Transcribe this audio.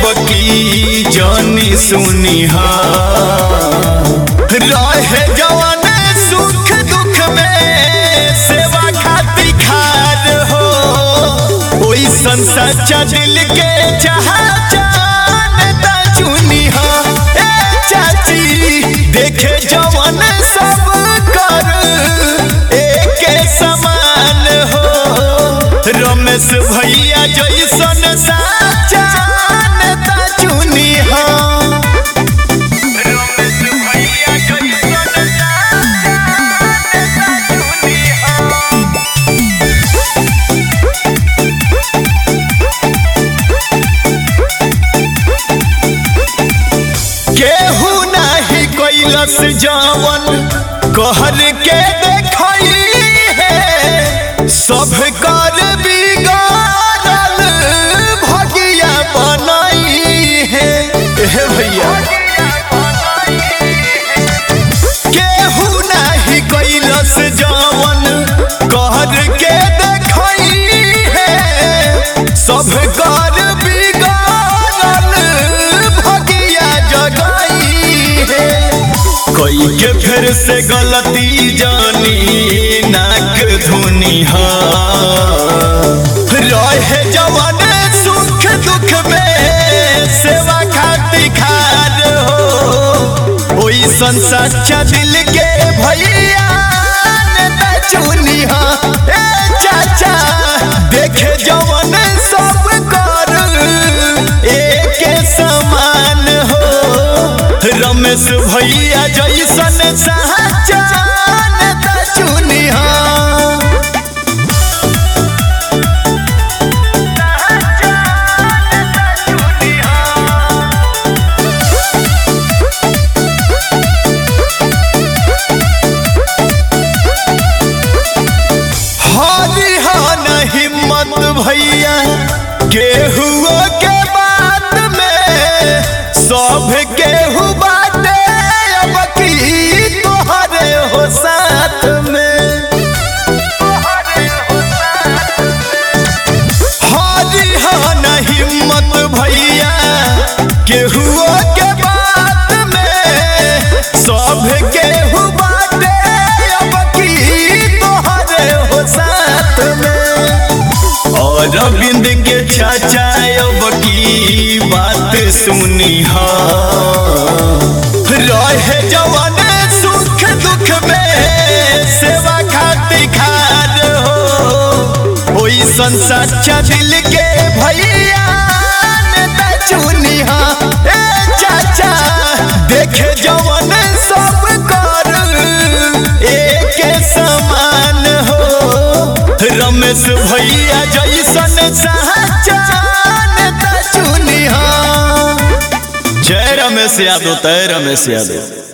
की जानी सुनी रहे जवान सुख दुख में सेवा खातिर खार हो ओई सच्चा दिल के चाह जानता चुनी ए चाची देखे जवान सब कर एक समान हो रमेश भैया जैसन साचा नेता चुनी हो रमेश भैया जैसन साचा नेता चुनी हो केहू नाही कैलस जवन कहर के देखई है सब कर बिगाड़ल भगिया बनई है हे भैया केहू नाही कैलस जवन कहर के देखई है सब कर बिगाड़ल भगिया जगाई है कोई के फिर से गलती जानी नाक धुनी रहे जवान सुख दुख में सेवा खातिर खार हो ओई सच्चा दिल के भैया नेता चुनी ए चाचा देखे जवान सब कर एक समान हो रमेश भैया जैसन साचा नेता चुनी हरी हन हिम्मत भैया केहू के बात में सब केहू बाटे अब की तोहरे हो साथ में हरी हन हिम्मत भैया केहू के बात में सब केहू बाटे अब की तोहरे हो साथ में और अरविंद के चाचा अब की बात सुनी रहे जवान सुख दुख में सेवा खातिर खार हो ओई सच्चा दिल के भैया नेता चुनी ए चाचा देखे जवान सब कर एक समान हो रमेश भैया जैसन साचा नेता चुनी जय रमेश यादव तय रमेश यादव